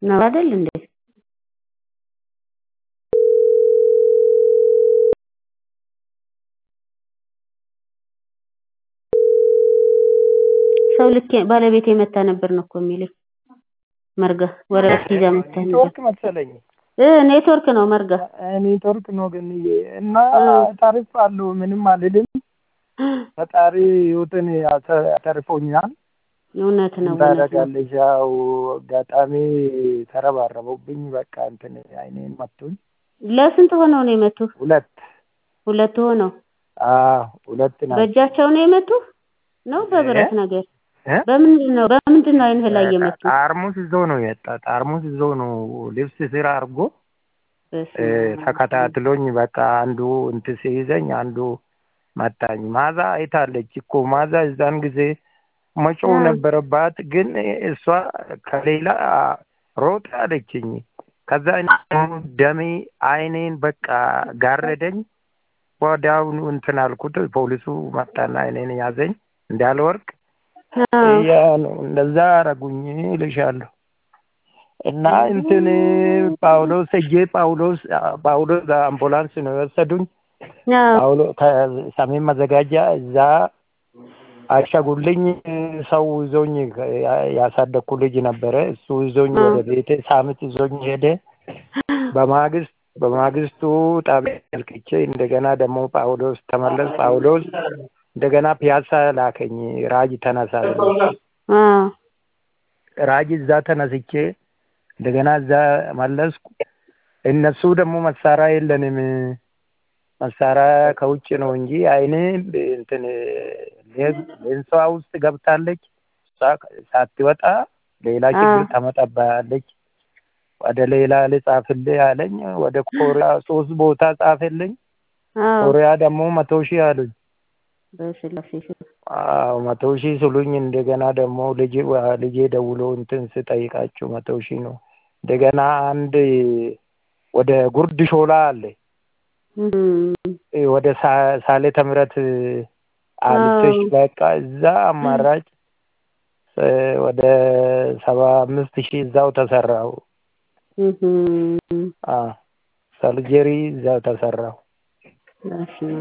ነው አይደል እንዴ? ሰው ልኬ ባለቤቴ መታ ነበር ነው እኮ የሚለኝ መርጋ ወረቀት ይዛ መታ ነበር ኔትወርክ መሰለኝ እ ኔትወርክ ነው መርጋ ኔትወርክ ነው ግን እና ታሪፍ አለው ምንም አልልም። ፈጣሪ ህይወትን ያተርፎኛል። እውነት ነው እውነት ነው። ታደርጋለች። ያው አጋጣሚ ተረባረበውብኝ በቃ እንትን አይኔን መቱኝ። ለስንት ሆነው ነው የመቱ? ሁለት ሁለት ሆነው አዎ ሁለት ናቸው። በእጃቸው ነው የመቱ ነው በብረት እ? ነገር እ? በምንድን ነው በምንድን ነው አይንህ ላይ የመቱ? ጠርሙስ ይዞ ነው የወጣ። ጠርሙስ ይዞ ነው ልብስ ስር አድርጎ በስመ እ፣ አብ። ተከታትሎኝ በቃ አንዱ እንትን ሲይዘኝ አንዱ መታኝ። ማዛ አይታለች እኮ ማዛ እዛን ጊዜ መጮህ እ። ነበረባት፣ ግን እሷ ከሌላ ሮጥ አለችኝ። ከዛ እኔ ደግሞ ደሜ አይኔን በቃ ጋረደኝ። ወዲያውኑ እንትን አልኩት። ፖሊሱ መጣና አይኔን ያዘኝ እንዳልወርቅ አዎ። ያ ነው እንደዛ አረጉኝ እልሻለሁ። እና እንትን ጳውሎስ እጄ ጳውሎስ ጳውሎስ አምቡላንስ ነው የወሰዱኝ። አዎ። ጳውሎ ከሰሜን መዘጋጃ እዛ አሸጉልኝ። ሰው ይዞኝ ያሳደግኩ ልጅ ነበረ። እሱ ይዞኝ ወደ ቤቴ ሳምንት ይዞኝ ሄደ። በማግስት በማግስቱ ጣቢያ ልክቼ እንደገና ደግሞ ጳውሎስ ተመለስ። ጳውሎስ እንደገና ፒያሳ ላከኝ። ራጅ ተነሳ ብሎ አዎ። ራጅ እዛ ተነስቼ እንደገና እዛ መለስኩ። እነሱ ደግሞ መሳሪያ የለንም መሳሪያ ከውጭ ነው እንጂ አይኔ እንትን ሌንሷ ውስጥ ገብታለች። እሷ ሳትወጣ ሌላ ችግር አዎ። ታመጣብሃለች። ወደ ሌላ ልጻፍልህ አለኝ። ወደ ኮሪያ ሶስት ቦታ ጻፈልኝ። አዎ። ኮሪያ ደግሞ መቶ ሺህ አሉኝ። በስላሴ ስም አዎ መቶ ሺህ ስሉኝ እንደገና ደግሞ ልጅ ልጄ ደውሎ እንትን ስጠይቃቸው መቶ ሺህ ነው። እንደገና አንድ ወደ ጉርድ ሾላ አለ እም፣ ወደ ሳ- ሳሌተ ምሕረት አልፌሽ አዎ። በቃ እዛ አማራጭ እ፣ ወደ ሰባ አምስት ሺህ እዛው ተሰራው። እህም፣ አ ሰርጀሪ እዛው ተሰራው። በስመ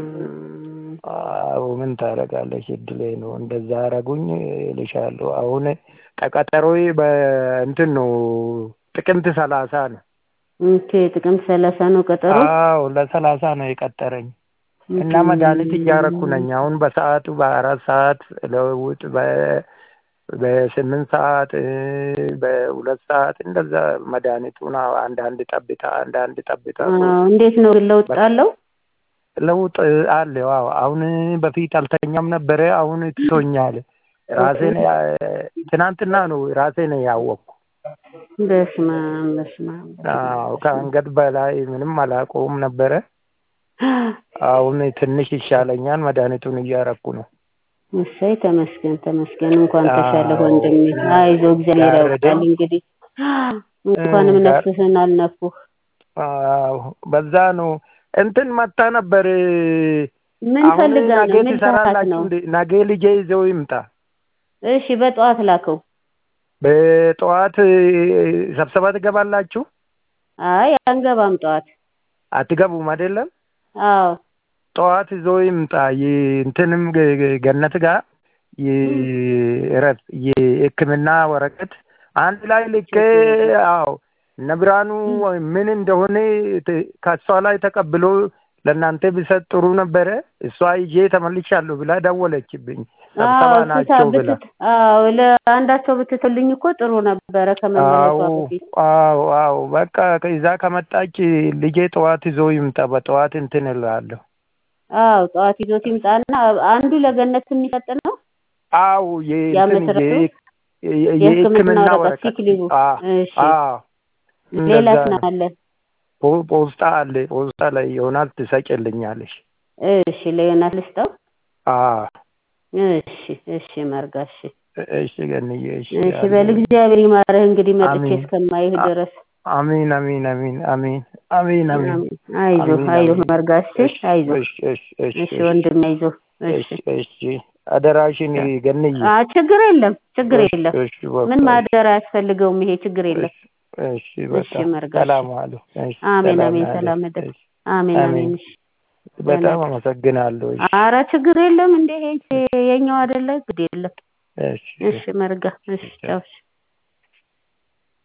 አብ። አዎ ምን ታደርጋለች? እድሌ ነው። እንደዛ አረጉኝ እልሻለሁ። አሁን ቀጠሮዬ በእንትን ነው ጥቅምት ሰላሳ ነው። ኦኬ ጥቅምት ሰላሳ ነው ቀጠሮ። አዎ ለሰላሳ ነው የቀጠረኝ እና እህም፣ መድኃኒት እያረኩ ነኝ። አሁን በሰዓቱ በአራት ሰዓት ለውጥ በ- በስምንት ሰዓት እ፣ በሁለት ሰዓት እንደዛ መድኃኒቱን አዎ፣ አንዳንድ ጠብታ አንዳንድ ጠብታ አዎ። እንዴት ነው ግን ለውጥ አለው? ለውጥ አለ። ዋው አሁን በፊት አልተኛም ነበረ። አሁን ትቶኛል። ራሴን ያ- ትናንትና ነው ራሴን ያወቅኩ። በስመ አብ በስመ አብ በስመ አዎ አብ። ከአንገት በላይ ምንም አላውቀውም ነበረ። አሁን ትንሽ ይሻለኛል። መድኃኒቱን እያረኩ ነው። እሰይ ተመስገን ተመስገን። እንኳን አዎ። ተሻለ ወንድሜ። አይዞ እግዚአብሔር ያውቃል ጋረደኝ። እንግዲህ እንኳንም ጋር- ነፍስህን አልነፉህ። አዎ በዛ ነው እንትን መታ ነበር። ምን አሁን ፈልጋ ነገ ነው? ምን ሰዓት ትሰራላችሁ ነው? እንዴ? ነገ ልጄ ይዘው ይምጣ። እሺ በጠዋት ላከው። በጠዋት ስብሰባ ትገባላችሁ? አይ አንገባም ጠዋት። አትገቡም አይደለም? አዎ ጠዋት ይዞ ይምጣ። ይ- እንትንም ገ- ገ- ገነት ጋር የእረፍ የሕክምና ወረቀት አንድ ላይ ልኬ አዎ እነ ብርሃኑ ምን እንደሆነ ት- ከእሷ ላይ ተቀብሎ ለእናንተ ቢሰጥ ጥሩ ነበረ። እሷ ይዤ ተመልሻለሁ ብላ ደወለችብኝ። ስብሰባ አዎ ናቸው ብላ ብትት አዎ ለአንዳቸው ብትትልኝ እኮ ጥሩ ነበረ ከመመለሷ አዎ በፊት። አዎ አዎ በቃ ከዛ ከመጣች ልጄ ጠዋት ይዞ ይምጣ። በጠዋት እንትን እላለሁ። አዎ ጠዋት ይዞት ይምጣና አንዱ ለገነት የሚሰጥ ነው። አዎ የእንትን ያመሰረቱ የ- የ- የሕክምና የሕክምና ወረቀት ወረቀት ሲክሊቡ። አ- እሺ አዎ ሌላስ እንደዛ ነው ነው። አለ? ፖ- ፖስታ አለ። ፖስታ ላይ ይሆናል ትሰጭልኛለሽ። እሺ ለዮናስ ልስጠው። አዎ እሺ እሺ መርጋ እሺ እሺ ገንዬ እሺ እሺ በል እግዚአብሔር ይማርህ እንግዲህ መጥቼ አሜን። እስከማይህ አ- ድረስ አሚን አሚን አሚን አሚን አሚን አሚን አይዞህ አሚን አይዞህ አሚን። መርጋ እሺ እሺ አይዞህ እሺ እሺ እሺ እሺ ወንድሜ አይዞህ እሺ እሺ እሺ አደራሽን ገንዬ አ ችግር የለም ችግር እሺ የለም እሺ በቃ ምን እሺ ማደር አያስፈልገውም ይሄ ችግር የለም እሺ እሺ በጣም መርጋ፣ ሰላም ዋሉ። እሺ አሜን ሰላም አሜን። ዋሉ። ሰላም እደር። እሺ አሜን አሜን። አሜን። እሺ በጣም አመሰግናለሁ። እሺ አረ ችግር የለም እንዴ ይሄ የኛው አይደለ ግድ የለም። እሺ እሺ መርጋ፣ እሺ ቻው። እሺ